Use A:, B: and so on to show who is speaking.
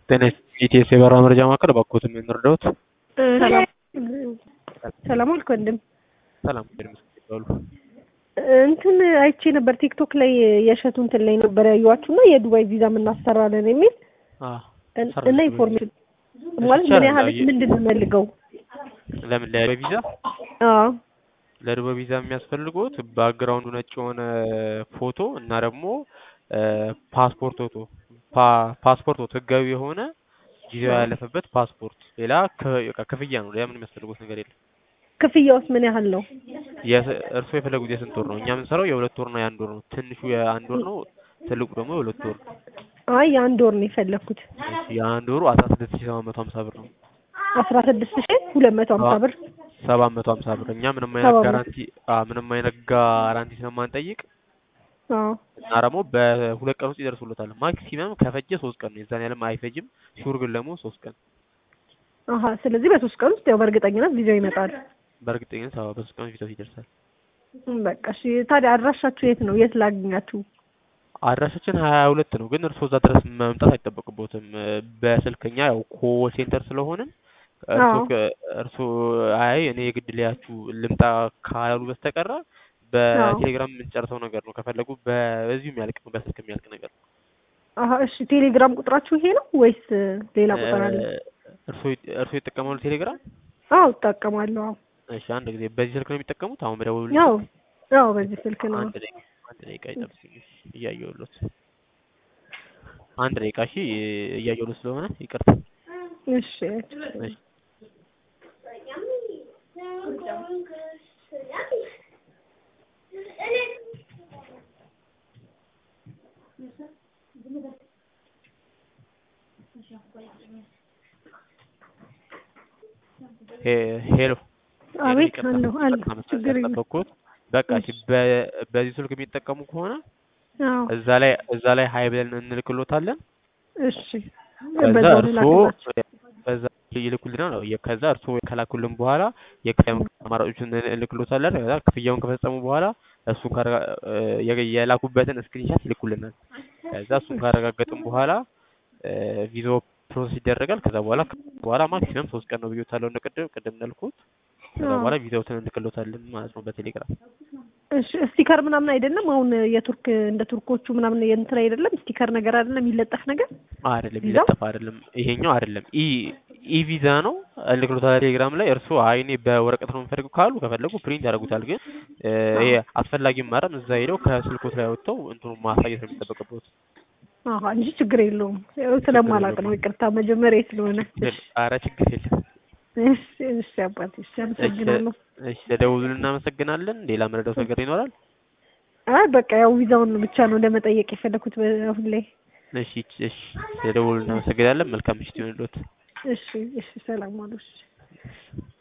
A: ጤና ኢቲኤስ የበረራ መረጃ ማዕከል እባክዎት ምን ልርዳዎት?
B: ሰላም ሰላም አልክ ወንድም።
A: ሰላም ይባሉ
B: እንትን አይቼ ነበር ቲክቶክ ላይ የእሸቱ እንትን ላይ ነበር ያዩዋችሁ እና የዱባይ ቪዛ የምናሰራለን የሚል እና ኢንፎርሜሽን ማለት ምን ያህል ምንድን ነው የምፈልገው?
A: ለምን ለዱባይ ቪዛ
B: አዎ
A: ለዱባይ ቪዛ የሚያስፈልጉት ባክግራውንዱ ነጭ የሆነ ፎቶ እና ደግሞ ፓስፖርት ፎቶ ፓስፖርት ፎቶ ህጋዊ የሆነ ጊዜው ያለፈበት ፓስፖርት። ሌላ ክፍያ ነው። ሌላ ምን የሚያስፈልጉት ነገር የለም።
B: ክፍያውስ ምን ያህል ነው?
A: እርስዎ የፈለጉት የስንት ወር ነው? እኛ የምንሰራው የሁለት ወር እና የአንድ ወር ነው። ትንሹ የአንድ ወር ነው። ትልቁ ደግሞ የሁለት ወር ነው።
B: አይ የአንድ ወር ነው የፈለግኩት።
A: የአንድ ወሩ አስራ ስድስት ሺህ ሰባት መቶ ሀምሳ ብር ነው።
B: አስራ ስድስት ሺህ ሁለት መቶ ሀምሳ ብር
A: ሰባት መቶ ሀምሳ ብር። እኛ ምንም አይነት ጋራንቲ ምንም አይነት ጋራንቲ ስለማንጠይቅ እና ደግሞ በሁለት ቀን ውስጥ ይደርሱለታል። ማክሲመም ከፈጀ ሶስት ቀን ነው። የዛን ያለም አይፈጅም። ሹር ግን ደግሞ ሶስት ቀን።
B: አሀ ስለዚህ በሶስት ቀን ውስጥ ያው በእርግጠኝነት ቪዛው ይመጣል።
A: በእርግጠኝነት አዎ፣ በሶስት ቀን ውስጥ ቪዛው ይደርሳል።
B: በቃ እሺ። ታዲያ አድራሻችሁ የት ነው? የት ላገኛችሁ?
A: አድራሻችን ሀያ ሁለት ነው። ግን እርስዎ እዛ ድረስ መምጣት አይጠበቅቦትም። በስልክኛ ያው ኮል ሴንተር ስለሆንን እርስዎ አይ እኔ የግድ ሊያችሁ ልምጣ ካላሉ በስተቀረ በቴሌግራም የምንጨርሰው ነገር ነው። ከፈለጉ በዚሁ የሚያልቅ ነው፣ በስልክ የሚያልቅ ነገር ነው።
B: አሀ እሺ። ቴሌግራም ቁጥራችሁ ይሄ ነው ወይስ ሌላ ቁጥር አለ?
A: እርስዎ ይጠቀማሉ ቴሌግራም?
B: አዎ እጠቀማለሁ። አዎ።
A: እሺ አንድ ጊዜ በዚህ ስልክ ነው የሚጠቀሙት? አሁን በደውሉ።
B: ያው ያው በዚህ ስልክ ነው።
A: አንድ ደቂቃ አንድ ደቂቃ ይጠብቁኝ፣ እያየሁሎት። አንድ ደቂቃ እሺ፣ እያየሁሎት ስለሆነ ይቅርታ።
B: እሺ
A: እሺ ሄሎ
B: አቤት አለሁ አለሁ ችግር የለም
A: ጠበቅኩት በቃ እሺ በዚህ ስልክ የሚጠቀሙ ከሆነ
B: አዎ
A: እዛ ላይ እዛ ላይ ሀይ ብለን እንልክሎታለን
B: እሺ
A: ከዛ
B: በዛው
A: እርስዎ
B: ልላክላችሁ
A: በዛ ይልኩልናል ነው ከዛ እርስዎ ከላኩልን በኋላ የክፍያ አማራጮችን እንልክሎታለን ከዛ ክፍያውን ከፈጸሙ በኋላ እሱን ካረጋ የላኩበትን ስክሪንሻት ይልኩልናል ከዛ እሱን ካረጋገጥን በኋላ ቪዛው ፕሮሰስ ይደረጋል ከዛ በኋላ በኋላ ማክሲመም ሶስት ቀን ነው ብዬታለሁ እንደ ቅድም ቅድም እንዳልኩት ከዛ በኋላ ቪዛውትን እንልክሎታለን ማለት ነው በቴሌግራም
B: እሺ ስቲከር ምናምን አይደለም አሁን የቱርክ እንደ ቱርኮቹ ምናምን የእንትን አይደለም ስቲከር ነገር አይደለም የሚለጠፍ ነገር
A: አይደለም ይለጠፍ አይደለም ይሄኛው አይደለም ኢ ኢ ቪዛ ነው እንልክሎታለን ቴሌግራም ላይ እርስዎ አይ እኔ በወረቀት ነው የምፈልገው ካሉ ከፈለጉ ፕሪንት ያደርጉታል ግን ይሄ አስፈላጊም ማረም እዛ ሄደው ከስልኮት ላይ ወጥተው እንትኑ ማሳየት ነው የሚጠበቅበት
B: አሀ እንጂ ችግር የለውም ያው ስለማላውቅ ነው ይቅርታ መጀመሪያ ስለሆነ
A: ኧረ ችግር የለም
B: እሺ እሺ አባቴ እሺ አመሰግናለሁ
A: እሺ ለደውሉልን እናመሰግናለን ሌላ መረዳት ነገር ይኖራል
B: አይ በቃ ያው ቪዛውን ብቻ ነው ለመጠየቅ የፈለኩት አሁን ላይ
A: እሺ እሺ ለደውሉልን እናመሰግናለን መልካም ምሽት ይሁንልዎት
B: እሺ እሺ ሰላም ዋሉ እሺ